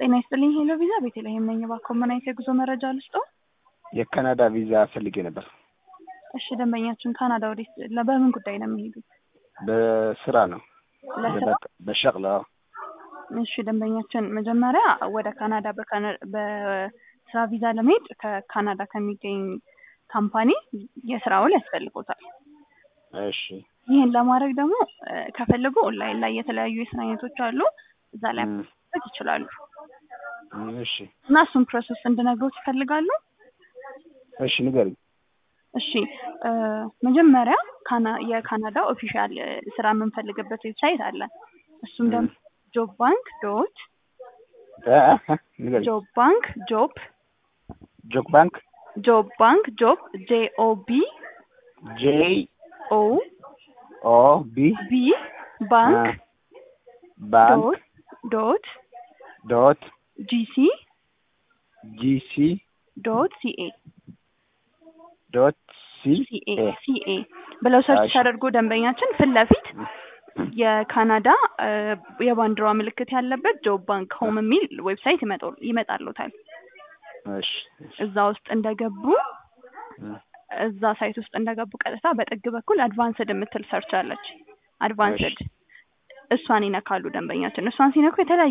ጤና ይስጥልኝ ሄሎ ቪዛ ቤተልሔም ነኝ። እባክዎ ምን አይነት የጉዞ መረጃ ልስጥዎ? የካናዳ ቪዛ ፈልጌ ነበር። እሺ ደንበኛችን ካናዳ ወዴት ለ- በምን ጉዳይ ነው የሚሄዱት? በስራ ነው። ለስራ? በሸቅላ እሺ ደንበኛችን መጀመሪያ ወደ ካናዳ በካና- በስራ ቪዛ ለመሄድ ከካናዳ ከሚገኝ ካምፓኒ የስራ ውል ያስፈልጎታል። እሺ ይህን ለማድረግ ደግሞ እ፣ ከፈለጉ ኦንላይን ላይ የተለያዩ የስራ አይነቶች አሉ። እዛ ላይ እም፣ ማድረግ ይችላሉ እሺ እና እሱን ፕሮሰስ እንድነግሮት ይፈልጋሉ? እሺ ንገሪኝ። እሺ እ፣ መጀመሪያ ካና የካናዳ ኦፊሻል እ፣ ስራ የምንፈልግበት ዌብሳይት አለ። እሱም ደግሞ ጆብ ባንክ ዶት እ፣ እ፣ ንገሪኝ። ጆብ ባንክ ጆብ ጆክ ባንክ ጆብ ባንክ ጆብ ጄ ኦ ቢ ጄ ኦ ኦ ቢ ቢ ባንክ ባንክ ዶት ዶት ዶት ጂሲ ጂ ሲ ዶት ሲኤ ዶት ሲ ሲኤ ኤ ሲኤ ብለው ሰርች እሺ። ሲያደርጉ ደንበኛችን ፊት ለፊት የካናዳ እ፣ የባንዲራ ምልክት ያለበት ጆብ ባንክ ሆም የሚል ዌብሳይት ይመጣል ይመጣልዎታል። እሺ እዛ ውስጥ እንደገቡ እም፣ እዛ ሳይት ውስጥ እንደገቡ ቀጥታ በጥግ በኩል አድቫንስድ የምትል ሰርች አለች። አድቫንስድ እሷን ይነካሉ ደንበኛችን። እሷን ሲነኩ የተለያዩ